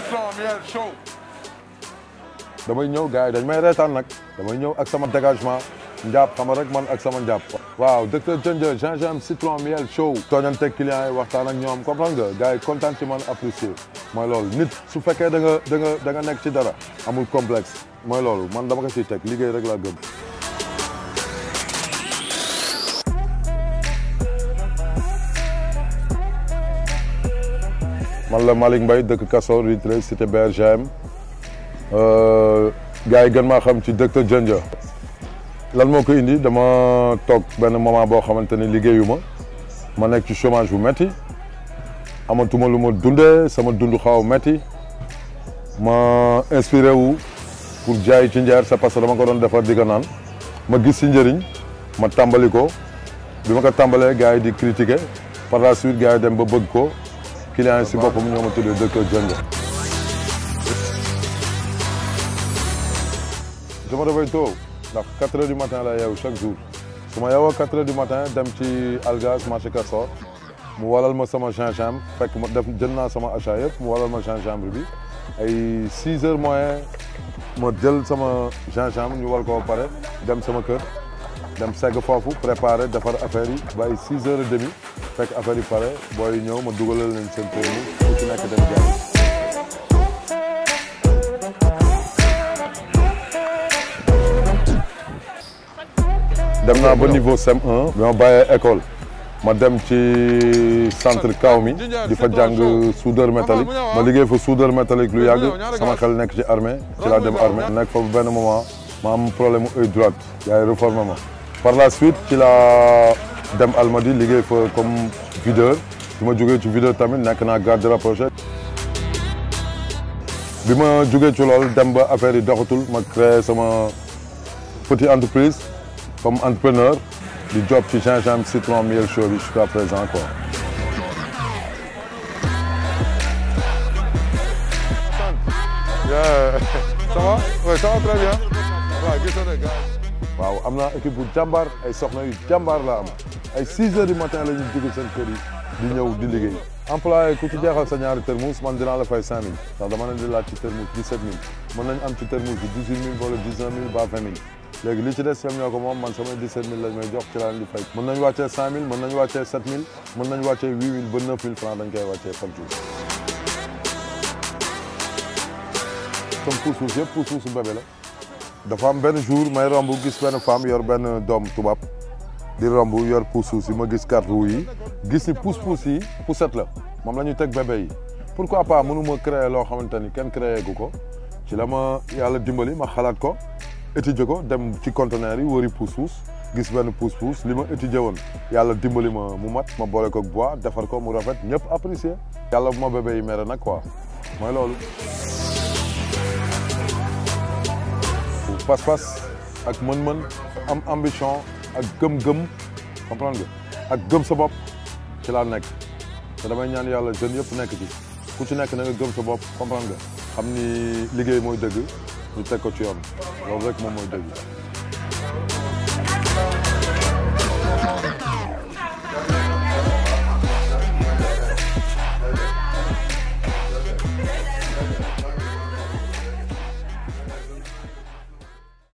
citron miel chaud. damay ñëw gars yi dañ may reetaan nag damay ñëw ak sama dégagement njàpp xam rek man ak sama njàpp waaw docteur Dieng gingembre citron miel chaud tooñante clients yi waxtaan ak ñoom comprendre nga gars yi kontaan ci man apprécier mooy loolu nit su fekkee da nga da nga da nga nekk ci dara amul complexe mooy loolu man dama ko ciy teg liggéey rek laa gëm man la Malick Mbaye dëkk Castor rue 13 cité BRGM gars yi gën maa xam ci docteur Dieng lan moo ko indi dama toog benn moment boo xamante ni liggéeyu ma ma nekk ci chômage bu métti amatuma lu ma dundee sama dund xaw a métti ma inspiré wu pour jaay ci njeer c'est parce que dama ko doon defar di ko naan ma gis si njëriñ ma tàmbali ko bi ma ko tàmbalee gars yi di critiquer par la suite gars yi dem ba bëgg ko client yi si boppam ñoo ma tuddee docteur Dieng je me réveille tôt ndax 4 heures du matin la yeewu chaque jour su ma yeewoo 4 heures du matin dem ci Algaz marché Castor mu walal ma sama gingembre fekk ma def jënd naa sama achat yëpp mu walal ma gingembre bi ay 6 heures moyen ma jël sama gingembre ñu wal ko ba pare dem sama kër dem segg foofu préparer defar affaire yi ba ay 6 heures et demi fekk affaire yi pare booy ñëw ma dugalal leen seen permis ku ci nekk dem jaay. dem naa ba niveau CM1 bi ma bàyyee école ma dem ci centre kaw mi di fa jàng soudeur métallique ma liggéey fa soudeur métallique lu yàgg sama xel nekk ci armée ci laa dem armée nekk fa benn moment ma am problème mu œil droite yaay réformé ma par la suite ci laa dem Almadi liggéey fa comme videur bi ma jógee ci videur tamit nekk naa garde rapproché bi ma jógee ci loolu dem ba affaire yi doxatul ma créé sama petite entreprise comme entrepreneur di job ci gingembre citron miel chaud bi jusqu'à présent quoi. ça va oui ça va très bien. waaw gis nga gars waaw am naa équipe bu jàmbaar ay soxna yu jàmbaar la am ay 6 heures du matin la ñu jóge seen kër yi di ñëw di liggéey. employé ku ci jeexal sa ñaari termus man dinaa la fay 5000 ndax dama leen di laaj ci termus 17000 mën nañ am ci termus bi 18000 wala 19000 ba 20000 léegi li ci des ñoom ñoo ko moom man samay 17000 lañ may jox ci laa leen di fay. mën nañ wàccee 5000 mën nañ wàccee 7000 mën nañ wàccee 8000 ba 9000 francs dañ koy wàccee par jour. comme puus-puus yëpp puus-puusu bébé la dafa am benn jour may romb gis benn femme yor benn doom tubaab di romb yor puus-puus yi ma gis carte rouge yi gis ni puus-puus yi poussette la moom la ñu teg bébé yi pourquoi pas mënuma créer loo xamante ni kenn créé gu ko ci la ma yàlla dimbali ma xalaat ko étudier ko dem ci conteneur yi wëri puus-puus gis benn puus-puus li ma étudier woon yàlla dimbali ma mu mat ma boole ko bois defar ko mu rafet ñëpp apprécier yàlla bu ma bébé yi mere nag quoi mooy loolu pas-pas ak mën-mën am ambition ak gëm-gëm comprendre nga ak gëm sa bopp ci laa nekk te damay ñaan yàlla jeunes yëpp nekk ci ku ci nekk na nga gëm sa bopp comprendre nga xam ni liggéey mooy dëgg ñu teg ko ci yoon loolu rek moom mooy dëgg